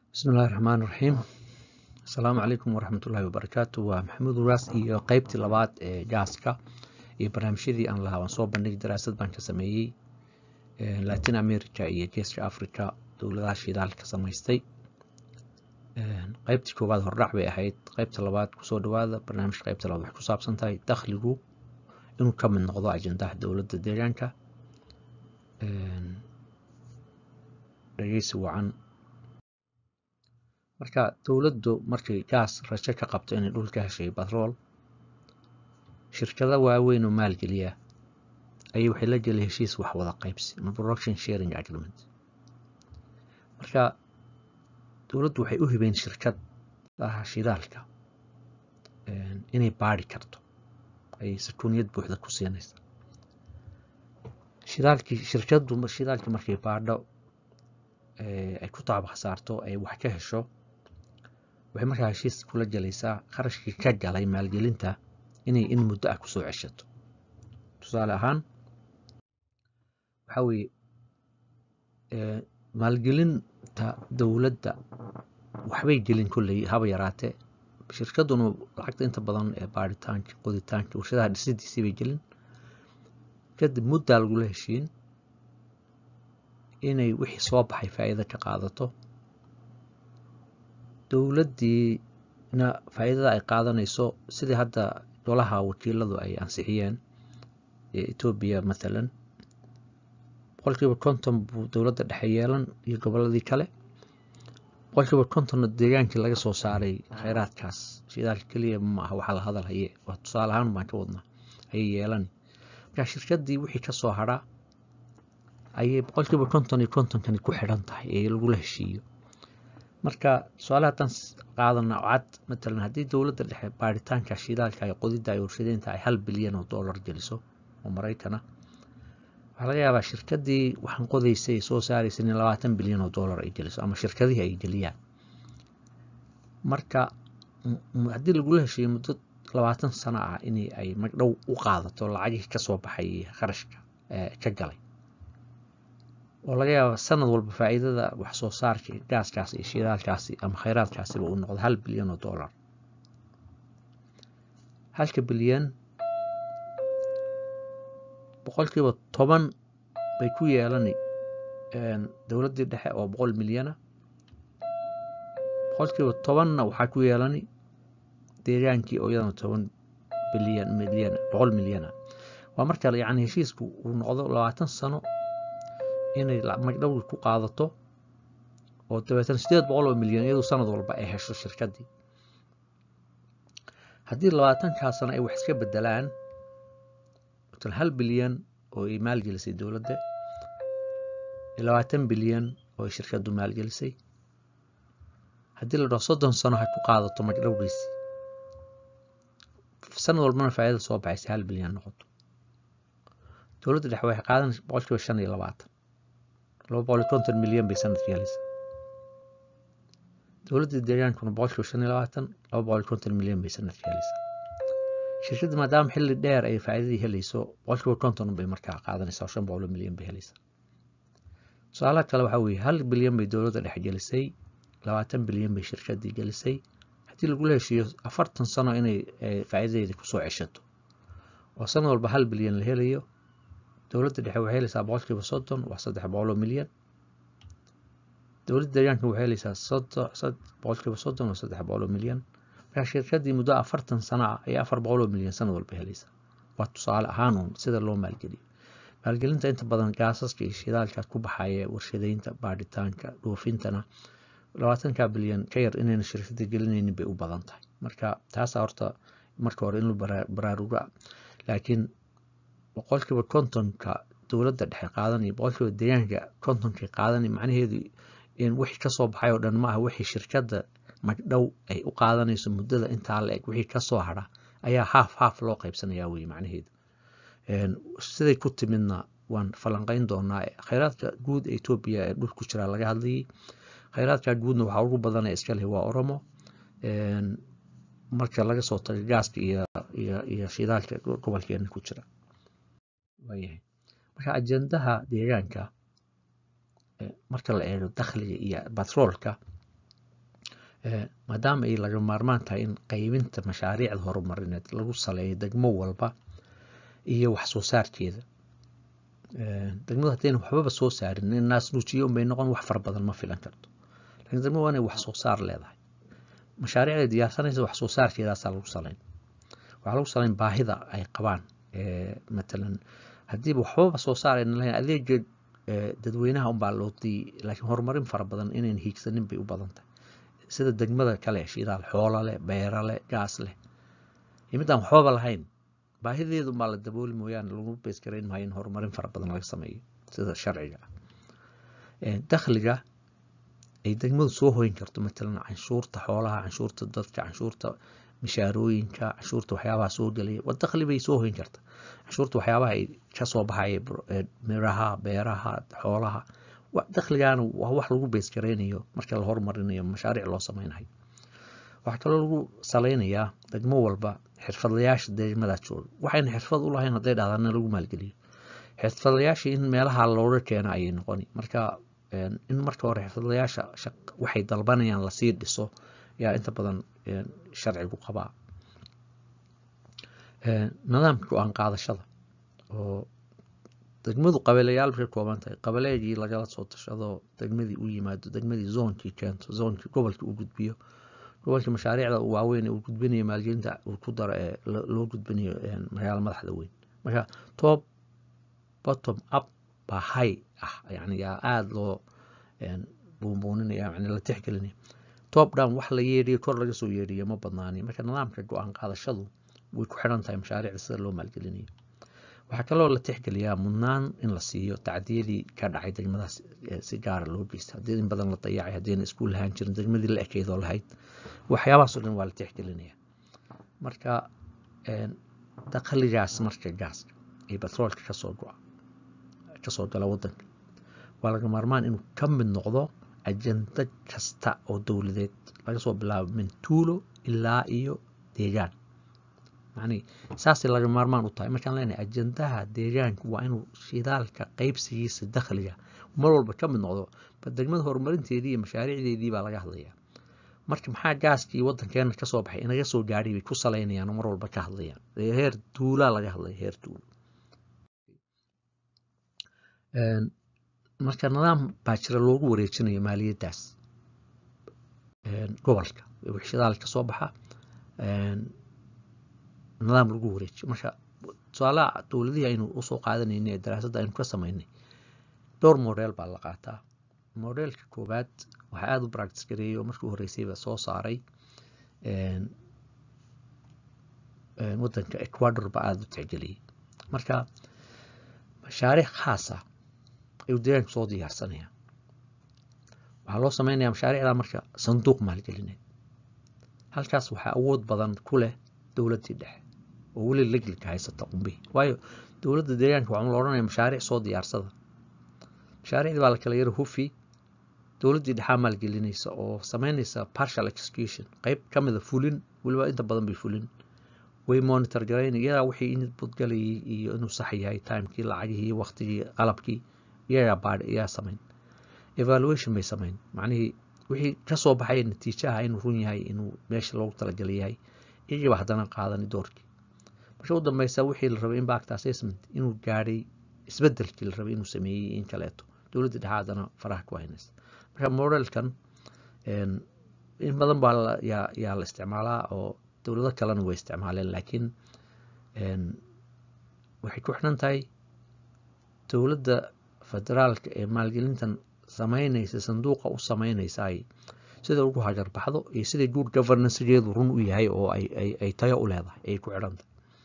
bismillahi raxmaan raxiim asalaamu calaykum waraxmatullaahi wabarakaatu waa maxamuud uraas iyo qeybtii labaad ee jaaska iyo barnaamijyadii aan lahaa waan soo bandhigi daraasad baan ka sameeyey latin america iyo geeska africa dowladaha shidaalka samaystay qeybtii koowaad hordhac bay ahayd qeybta labaad kusoo dhawaada barnaamijka qeybta labaad waxay ku saabsan tahay dakhligu inuu ka mid noqdo ajendaha dowladda deegaanka dhegeysi wacan marka dowladdu markay gaas rajo ka qabto inay dhulka heshay batrool shirkado waaweyn oo maalgeliya ayay waxay la gelay heshiis wax wada qaybsi ama production sharing agreement marka dowladdu waxay u hibeen shirkadaha shidaalka inay baari karto ayay sakuuniyad buuxda ku siinaysa shidaalkii shirkaddu shidaalkii markay baadho ay ku taaba khasaarto ay wax ka hesho waxay markaa heshiis kula gelaysaa qarashkii ka galay maalgelinta inay in muddo ah kusoo ceshato tusaale ahaan waxaa weeye maalgelinta dowladda waxbay gelin kolley haba yaraatee shirkadduna lacagta inta badan ee baaritaanka qoditaanka warshadaha dhisidiisii bay gelin kadib muddaa lagula heshiin inay wixii soo baxay faa'iida ka qaadato dowladdiina faa'iidada ay qaadanayso sidii hadda golaha wakiiladu ay ansixiyeen ee etoobiya mathalan boqolkiiba konton buu dowladda dhexe yeelan iyo gobolladii kale boqolkiiba kontonna deegaankii laga soo saaray khayraadkaas shidaalka keliya ma aha waxaa la hadal haye waa tusaale ahaan baan ka wadnaa ayay yeelani marka shirkaddii wixii ka soo hadhaa ayay boqolkiiba konton iyo kontonkani ku xidhan tahay ee lagula heshiiyo marka tusaale haddaan qaadana cad matalan haddii dowladda dhexe baaritaanka shidaalka ay qodidda ay warshadeynta ay hal bilyan oo dollar geliso oo maraykana waxaa laga yaabaa shirkaddii waxaan qodaysay ay soo saaraysa in labaatan bilyan oo dollar ay geliso ama shirkadihii ay geliyaan marka haddii lagula heshiiyo muddo labaatan sano ah in ay magdhow u qaadato lacagihii ka soo baxay kharashka ka galay oo laga yaaba sanad walba faa'iidada wax soo saarka gaaskaasi iyo shidaalkaasi ama khayraadkaasiba uu noqdo hal bilyan oo dollar halka bilyan boqolkiiba toban bay ku yeelani dowladdii dhexe oo boqol milyana boqolkiiba tobanna waxaa ku yeelani deegaankii oo iyadana toban bilyan milyan boqol milyana waa marka yacni heshiisku uu noqdo labaatan sano inay magdhowgi ku qaadato oo dabeetana sideed boqol oo milyan iyadu sanad walba ay hesho shirkaddii haddii labaatankaa sano ay wax iska bedelaan hal bilyan oo ay maalgelisay dowladda labaatan bilyan oo ay shirkaddu maalgelisay haddii la dhaho soddon sano ha ku qaadato magdhowgiisi sanad walbana faa'iida soo baxaysa hal bilyan noqoto dowladda dhexe waxay qaadan boqolkiiba shan iyo labaatan laba boqol iyo konton milyan bay sanadkii helaysa dowladda deegaankuna boqolkiiba shan iyo labaatan laba boqol iyo konton milyan bay sanadkii helaysa shirkadda maadaama xilli dheer ay faa'iidadii helayso boqolkiiba konton bay markaa qaadanaysaa oo shan boqol oo milyan bay helaysaa tusaalaha kale waxaa weeye hal bilyan bay dowladda dhexe gelisay labaatan bilyan bay shirkaddii gelisay haddii lagula heshiiyo afartan sano inay faa'iidadeeda kusoo ceshato oo sanad walba hal bilyan la helayo dowladda dhexe waxay helaysaa boqolkiiba soddon waa saddex boqol oo milyan dowladda deegaanka waxay helaysaa boqolkiiba soddon waa saddex boqol oo milyan markaa shirkaddii muddo afartan sano ah ayaa afar boqol oo milyan sanad walba helaysaa waa tusaale ahaan uun sida loo maalgeliyo maalgelinta inta badan gaasaska iyo shidaalka ku baxaya warshadeynta baadhitaanka dhoofintana labaatanka bilyan ka yar inayna shirkadda gelinaynin bay u badan tahay marka taasaa horta marka hore in lu baraaruga laakiin boqolkiiba kontonka dowladda dhexe qaadanaya boqolkiiba deegaanka kontonka qaadanaya macnaheedu in wixii kasoo baxay oo dhan ma aha wixii shirkadda magdhow ay u qaadanayso muddada intaa la eg wixii kasoo hadha ayaa haaf haaf loo qaybsanayaa weye macnaheedu siday ku timidna waan falanqeyn doonaa khayraadka guud ee etoobiya ee dhul ku jiraa laga hadlayay khayraadka guudna waxaa ugu badanee iska leh waa oromo marka laga soo tago gaaska iyo iyo shidaalka gobolkeena ku jira waayahay marka ajendaha deegaanka marka la eego dakhliga iyo batroolka maadaama ay laga maarmaan tahay in qaybinta mashaariicda horumarineed lagu saleeyo degmo walba iyo wax soo saarkeeda degmadu haddayna waxbaba soo saarin in naas nuujiyo unbay noqon wax fara badan ma filan karto laakiin degmadu waa inay wax soo saar leedahay mashaariicda diyaarsanaysa wax soo saarkeedaasaa lagu salayn waxaa lagu salayn baahida ay qabaan matalan haddiiba waxbaba soo saarayna lahayn adeega dadweynaha unbaa loo diiyey laakiin horumarin fara badan inayn hiigsanin bay u badan tahay sida degmada kale shidaal xoola leh beera leh gaas leh iyo midaan waxbaba lahayn baahideedu unbaa la dabooli mooyaane lagu beeskarayn maayo in horumarin fara badan laga sameeyo sida sharciga ah dakhliga ay degmadu soo hoyin karto matalan canshuurta xoolaha canshuurta dadka canshuurta mishaarooyinka canshuurta waxyaabaha soo gelaya waa dakhli bay soo hoyin karta canshuurta waxyaabaha ay ka soo baxaya miraha beeraha xoolaha dakhligaana waa wax lagu beesgaraynayo marka la horumarinayo mashaariic loo sameynayo waxaa kaloo lagu saleynayaa degmo walba xirfadlayaasha degmadaas jooga waxayna xirfad u lahayn hadday dhahdaana lagu maalgeliyo xirfadlayaasha in meelaha looga keeno ayay noqoni marka in marka hore xirfadlayaasha waxay dalbanayaan lasii dhiso yaa inta badan sharcigu qabaa nidaamka go-aan qaadashada oo degmadu qabeleyaal bay ka kooban tahay qabaleegii lagala soo tashado degmadii u yimaado degmadii zoonkii keento zoonkii gobolkii u gudbiyo gobolkii mashaariicda waaweyn ee uu gudbinayo maalgelinta uu ku daro ee loo gudbinayo magaala madaxda weyn marka top bottom up baa hay ah yani yaa aada loo buunbuuninaya yani la tixgelinaya top down wax la yeedhiyo kor laga soo yeedhiyo ma badnaani marka nidaamka go-aan qaadashadu way ku xidhan tahay mashaariicda sida loo maalgelinayo waxaa kaloo la tixgeliyaa mudnaan in la siiyo tacdiyadii ka dhacay degmadaas si gaara loo geysta haddii in badan la dayacay haddiina iskuul lahaan jirin degmadii la ekeydoo lahayd waxyaabahaasoo dhan waa la tixgelinaya marka dakhligaas marka gaaska iyo batroolka kasoo go-a kasoo gala wadanka waa laga maarmaan inuu ka mid noqdo ajenda kasta oo dowladeed laga soo bilaabo min tuulo ilaa iyo deegaan yani saasay laga maarmaan u tahay markaan leenahay ajendaha deegaanka waa inuu shidaalka qaybsigiisa dakhliga mar walba ka mid noqdo ba degmada horumarinteedii iyo mashaariicdeedii baa laga hadlayaa marka maxaa gaaskii wadankeena kasoo baxay inaga soo gaadhay bay ku salaynayaan oo mar walba ka hadlayaan heer duulaa laga hadlaya heer duulo marka nidaam baa jira loogu wareejinayo maaliyaddaas gobolka wixii shidaal kasoo baxa nidaam lagu wareejiyo marka tusaalaha dowladihii aynu usoo qaadanayna ee daraasadda aynu ka samaynay dhowr model baa la qaataa modelka koowaad waxaa aada u practice gareeyay oo markii horreysayba soo saaray wadanka ecuador baa aada u tixgeliyey marka mashaariic khaasa ayuu deegaanku soo diyaarsanaya waxaa loo sameynaya mashaariicda marka sanduuq maalgelineed halkaas waxaa awood badan ku leh dowladdii dhexe oo weli leglika haysata qumbihi waayo dowladda deegaanka waxaa la odhanaya mashaariic soo diyaarsada mashaariicdii baa la kala yara hufi dowladdii dhexaa maalgelinaysa oo sameynaysa partial execution qeyb ka mida fulin weliba inta badan bay fulin way monitor garayn iyagaa wixii in budgalayay iyo inuu sax yahay timekii lacagihii waqtigii qalabkii iyagaa baadh iyagaa samayn evaluation bay samayn macnihii wixii kasoo baxay natiijaha inuu run yahay inuu meesha loogu talagalay yahay iyagiiba haddana qaadani doorkii marka u dambeysa wixii la rabay impact assessment inuu gaadhay isbedelkii la rabay inuu sameeyey in kaleeto dowladda dhexe haddana faraha ku haynaysa marka modelkan in badan baa yaa la isticmaalaa oo dowlado kalena way isticmaaleen laakiin waxay ku xidhan tahay dowladda federaalka ee maalgelintan sameynaysa sanduuqa u sameynaysaay sida ugu hagarbaxdo iyo sida good governancegeedu run u yahay oo ay tayo u leedahay ayay ku xidhan tahay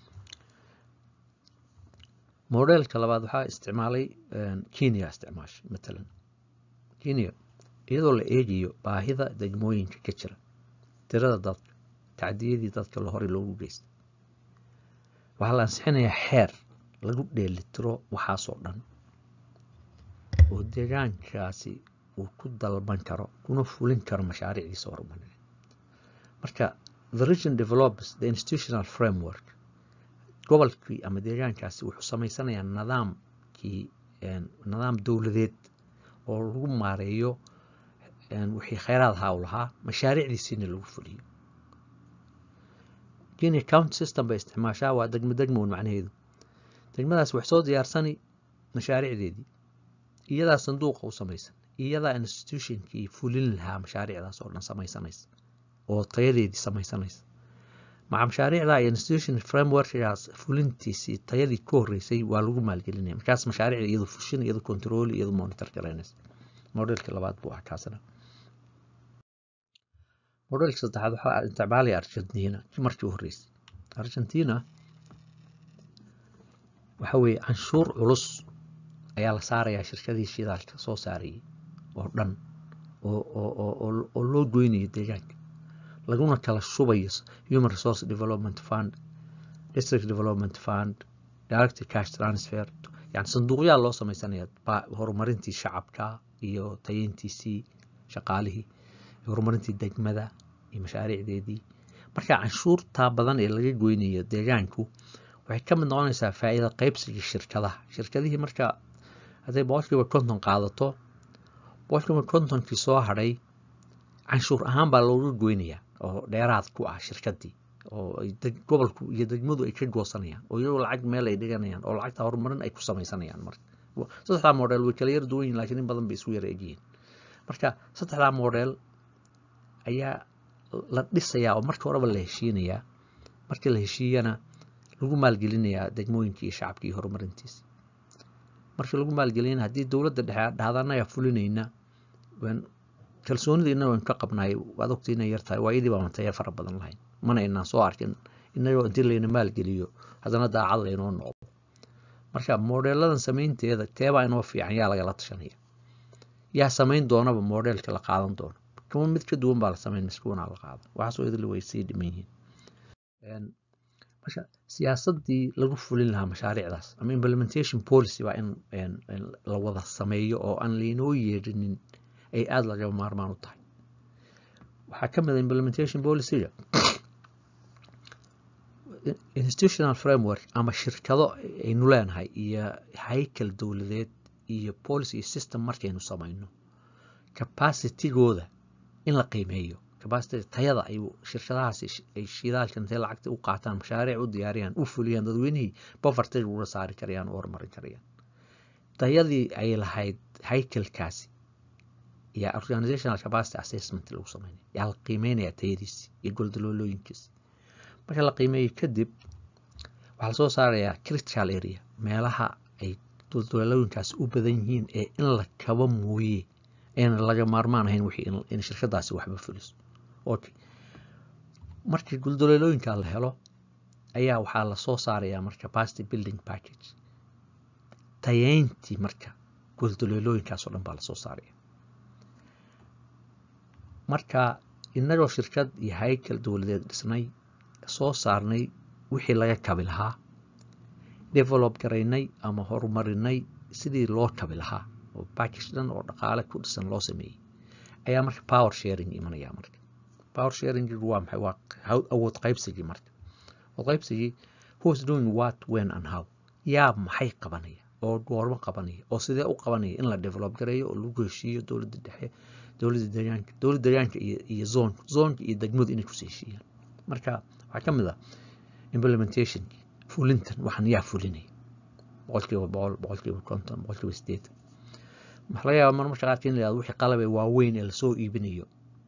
modelka labaad waxaa isticmaalay kenya isticmaashay matalan kenya iyadoo la eegayo baahida degmooyinka ka jira tirada dadka tacdiyadii dadka la horey loogu geystay waxaa la ansixinayaa xeer lagu dheelitiro waxaasoo dhan oo deegaankaasi uu ku dalban karo kuna fulin karo mashaariicdiisa horumarineed marka the region develops the institutional framework gobolkii ama deegaankaasi wuxuu samaysanayaa nidaamkii nidaam dowladeed oo lagu maareeyo wixii khayraad ahaa u lahaa mashaariicdiisiina lagu fuliyo kenya county system bay isticmaashaa waa degmo degmown macnaheedu degmadaas wax soo diyaarsani mashaariicdeedii iyadaa sanduuqa u samaysan iyadaa institutionkii fulin lahaa mashaariicdaas oo dhan samaysanaysa oo tayadeedii samaysanaysa maca mashaariicda iyo institution frameworkgaas fulintiisii tayadii ku horeysay waa lagu maalgelinaya markaas mashaariicda iyadu fushin iyadu control iyadu monitor garaynaysa modelka labaad buu ah kaasina modelka saddexaad waxaa isticmaalaya argentina markii u horeysay argentina waxa weeye canshuur culus ayaa la saarayaa shirkadii shidaalka soo saarayay oo dhan oo loo goynayo deegaanka laguna kala shubayo human resource development fund district development fund direct cash transfer yani sanduuqyaa loo sameysanaya horumarintii shacabka iyo tayeyntiisii shaqaalihii horumarintii degmada iyo mashaariicdeedii marka canshuurtaa badan ee laga goynayo deegaanku waxay ka mid noqonaysaa faa'iida qaybsigii shirkadaha shirkadihii marka hadday boqolkiiba konton qaadato boqolkiiba kontonkii soo hadhay canshuur ahaan baa looga goynayaa oo dheeraad ku ah shirkadii oo gobolku iyo degmadu ay ka goosanayaan oo iyagoo lacag meel ay dhiganayaan oo lacagta horumarin ay ku samaysanayaan marka saddexdaa model way kala yar duwan yihin lakiin in badan bay isu yara egyihiin marka saddexdaa model ayaa la dhisayaa oo marka horeba la heshiinayaa markii la heshiiyana lagu maalgelinayaa degmooyinkii iyo shacabkii iyo horumarintiisa markii lagu maalgelina haddii dowladda dhexe dhahda annagaa fulinayna kalsoonidiina waynu ka qabnaay waad ogta inay yartahay waayadii baa mantaya fara badan lahayn mana inaan soo arkin inagoo intii layna maalgeliyo haddana daacad laynoo noqdo marka modeeladan samaynteeda teebaa inoo fiican yaa lagala tashanaya yaa samayn doonaba modelka la qaadan doono kuma mid ka duwan baa la samayn miskuunaa la qaadan waxaasoo idil way sii dhiman yihiin marka siyaasadii lagu fulin lahaa mashaariicdaas ama implementation policy waa in la wada sameeyo oo aan laynoo yeedhinin ay aada lagaba maarmaan u tahay waxaa ka mid a implementation policyga institutional framework ama shirkado aynu leenahay iyo haykal dowladeed iyo policy system markaynu samayno capacitigooda in la qiimeeyo capacity tayada ay shirkadahaasi ay shidaalka intay lacagta u qaataan mashaariic u diyaariyaan u fuliyaan dadweynihii poverty uga saari karayaan u horumarin karayaan tayadii ay lahayd haykalkaasi iyo organizational capacity assessment lagu sameynaya yaa la qiimeynaya tayadiisi iyo goldaloolooyinkiisi marka la qiimeeyo kadib waxaa lasoo saarayaa critical area meelaha ay goldaloolooyinkaasi u badan yihiin ee in la kaba mooye eena laga maarmaan ahayn wixii in shirkadaasi waxba fuliso okay markii goldaloolooyinka la helo ayaa waxaa lasoo saarayaa marka capacity building package tayeyntii marka goldaloolooyinkaas oo dhan baa lasoo saaraya marka inagoo shirkad iyo haykal dowladeed dhisnay soo saarnay wixii laga kabi lahaa develop garaynay ama horumarinay sidii loo kabi lahaa oo backage dhan oo dhaqaale ku dhisan loo sameeyey ayaa marka power sharing imanaya marka power sharing waa maxay waa awood qaybsigii marka awood qaybsigii who's doing what when and how yaa maxay qabanaya oo goormo qabanaya oo sidee u qabanaya in la develop gareeyo oo lagu heshiiyo dowladda dhexe dowladda deegaanka dowladda deegaanka iyo iyo zoonka zoonka iyo degmadu inay kusii heshiiyaan marka waxaa ka mid ah implementationki fulintan waxaan yaa fulinaya boqolkiiba boqol boqolkiiba konton boqolkiiba sideetan waxaa laga yaaba marmarka qaarka in la yihahdo wixii qalabee waaweyn ee lasoo iibinayo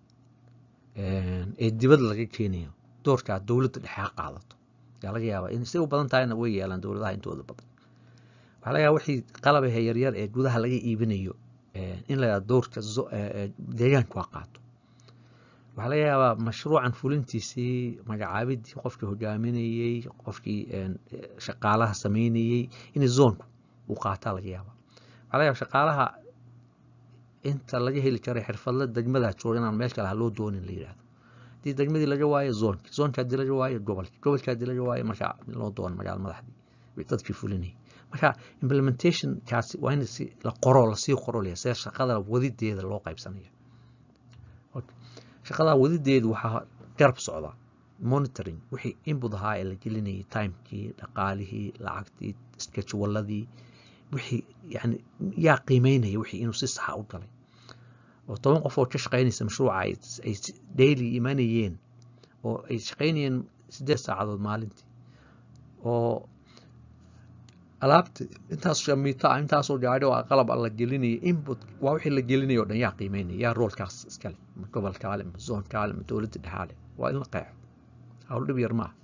ee dibad laga keenayo doorkaa dowladda dhexe ha qaadato yaa laga yaabaa in say u badan tahayna way yeelaan dowladaha intooda badan waxaa laga yaaba wixii qalabahe yaryar ee gudaha laga iibinayo in la yihahdo doorka deegaanku ha qaato waxaa laga yaabaa mashruucan fulintiisii magacaabidii qofkii hogaaminayey qofkii shaqaalaha sameynayey in zoonku uu qaataa laga yaaba waxaa laga yaaba shaqaalaha inta laga heli karo xirfadla degmadaa jooga inaan meel kale ha loo doonin la yidhahdo haddii degmadii laga waayo zoonki zoonka haddii laga waayo gobolki gobolka haddii laga waayo marka loo doono magaala madaxdii dadkii fulinayay marka implementationkaasi waa in la qoro lasii qorolaya see shaqada wadideeda loo qaybsanaya shaqada wadideedu waxaa garab socda monitoring wixii input ahaa ee la gelinayay timekii dhaqaalihii lacagtii sketchwaladii wixii yani yaa qiimeynaya wixii inuu si saxa u galay oo toban qof oo ka shaqaynaysa mashruuca ay daily imanayeen oo ay shaqaynayeen siddeed saacadood maalintii oo alaabta intaas shamiita ah intaasoo gaadhi oo qalab la gelinaya input waa wixii la gelinaya o dhan yaa qiimeynaya yaa roolkaas iskale ma gobolkaale ma zoonkaale ma dowladda dhexaale waa in la qeexo hawl dhib yar maaha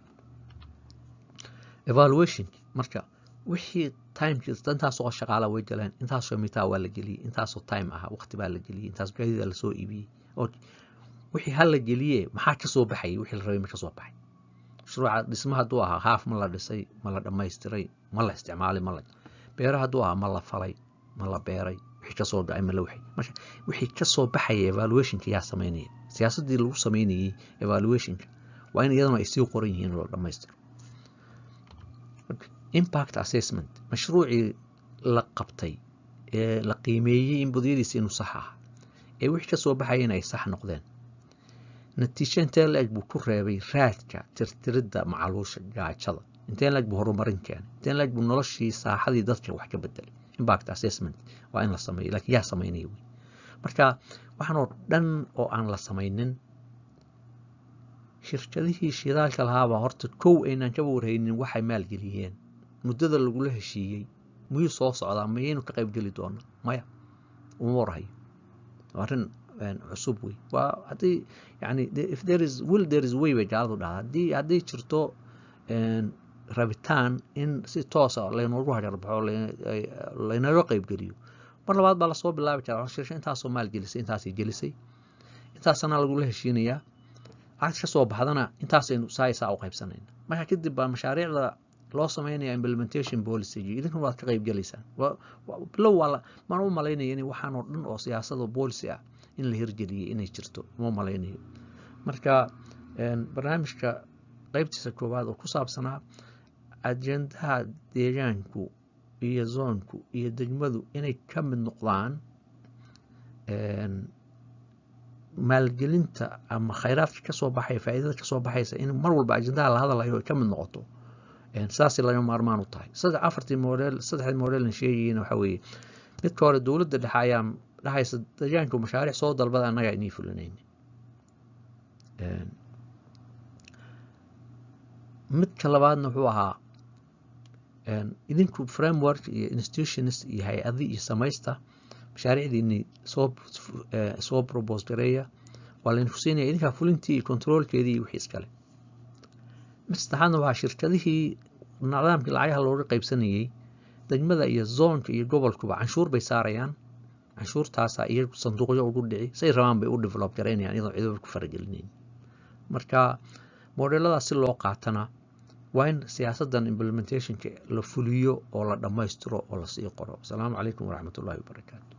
evaluation marka wixii timekii intaasoo shaqaala way galeen intaasoo mitaa waa la geliyey intaasoo time ah waqti baa la geliyey intaas gaadida lasoo iibiyey oo wixii hal la geliye maxaa kasoo baxayay wixii la rabay ma kasoo baxay mashruuca dhisma hadduu ahaa haaf ma la dhisay ma la dhammaystiray ma la isticmaalay ma la beero hadduu ahaa ma la falay ma la beeray wixii kasoo dhacay ma la waxay marka wixii kasoo baxaya evaluationka yaa samaynaya siyaasaddii lagu samaynayey evaluationka waa in iyaduna ay sii qoran yihiin oo la dhammaystiro impact assessment mashruucii la qabtay ee la qiimeeyey in budyadiisa inuu sax ah ee wixii kasoo baxayana ay sax noqdeen natiijo intee la-eg buu ku reebay raadka tirtiridda macaluusha gaajada intee la-eg buu horumarin keenay intee la-eg buu noloshii saaxadii dadka wax ka bedelay impact assessment waa in la sameeyo laakiin yaa samaynaya wey marka waxaan oo dhan oo aan la samaynin shirkadihii shidaalka lahaabaa horta kow aynaan kaba warhaynin waxay maalgeliyeen muddada lagula heshiiyey miyuu soo socdaa mayaynu ka qaybgeli doona maya uma warhayo arrin cusub wey waa haddii yani if there is will there is way bay gaaladu dhahdaa haddii hadday jirto rabitaan in si toosa laynoogu hajarbaxo laynaga qaybgeliyo mar labaad baa lasoo bilaabi karaa shirsha intaasoo maal gelisay intaasay gelisay intaasana lagula heshiinayaa lacagta kasoo baxdana intaasaynu saaisaa u qaybsanayna marka kadib baa mashaariicda loo sameynaya implementation policy idinkuna waad ka qaybgelaysaan bilow waa mana u malaynaya in waxaan oo dhan oo siyaasado policy ah in la hirgeliyey inay jirto uma malaynayo marka barnaamijka qaybtiisa koowaad oo ku saabsanaa ajendaha deegaanku iyo zoonku iyo degmadu inay ka mid noqdaan maalgelinta ama khayraadka kasoo baxaya faa'iidada kasoo baxaysa in mar walba ajendaha la hadalayo ay ka mid noqoto saasay laga maarmaan u tahay saddex afartii model saddexdii modelna sheegayiin waxa weeye midka hore dowladda dhexe ayaa dhahaysa deegaanku mashaariic soo dalbada annaga inay fulinayni midka labaadna wuxuu ahaa idinku framework iyo institutions iyo hay-adi iyo samaysta mashaariicdiini soo soo propose gareeya waa laydinku siinaya idinkaa fulintii iyo controolkeedii iyo wixii iskale mid saddexaadna waxaa shirkadihii nidaamkii lacagaha looga qaybsanayey degmada iyo zoonka iyo gobolkuba canshuur bay saarayaan canshuurtaasa iyagu sanduuqyo ugu dhici say rabaan bay u develop garaynayaan iyadoo ciidaba ku faragelinayn marka modeladaas si loo qaatana waa in siyaasaddan implementationka la fuliyo oo la dhammaystiro oo lasii qoro asalaamu calaykum waraxmat ullahi wabarakaatu